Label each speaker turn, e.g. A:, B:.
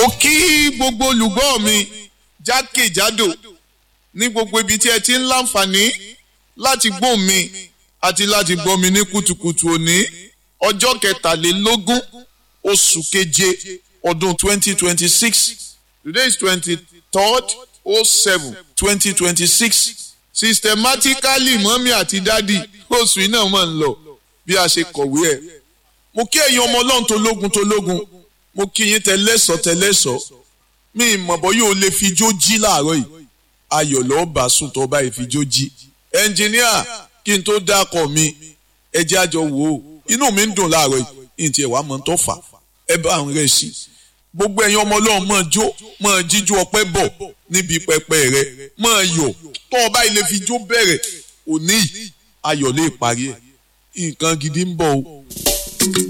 A: mo kí gbogbo olùgbọ́ mi jákèjádò ní gbogbo ibi tí ẹ ti ń láǹfààní láti gbọ́ mi àti láti gbọ́ mi ní kùtùkùtù òní ọjọ́ kẹtàlélógún oṣù keje ọdún twenty twenty six today is twenty third oh seven twenty twenty six systematically mọ́mí àti dádì oṣù yìí náà máa ń lọ bí a ṣe kọ̀wé ẹ̀ mo kí ẹ̀yin ọmọ ọlọ́run tó lógun tó lógun mo kí yín tẹlẹ́sọ̀ tẹlẹ́sọ̀ mi ìmọ̀bọ̀ yóò lè fi jó jí láàárọ̀ yìí ayọ̀ lọ́ọ́ bá sùn tó bá yìí fi jó jí ẹnjìníà kí n tó dákọ̀ mi ẹ jẹ́ àjọ wò ó inú mi ń dùn láàárọ̀ yìí ní tiẹ̀ wá mọ̀ tó fà ẹ bá ń rẹ̀ sí gbogbo ẹ̀yin ọmọ ọlọ́run máa jó máa jíjú ọpẹ́ bọ̀ níbi pẹpẹ rẹ máa yọ̀ tó o bá ilé fi jó bẹ̀rẹ̀ òní ayọ̀ lè parí ẹ̀ nǹkan gidi ń bọ̀ o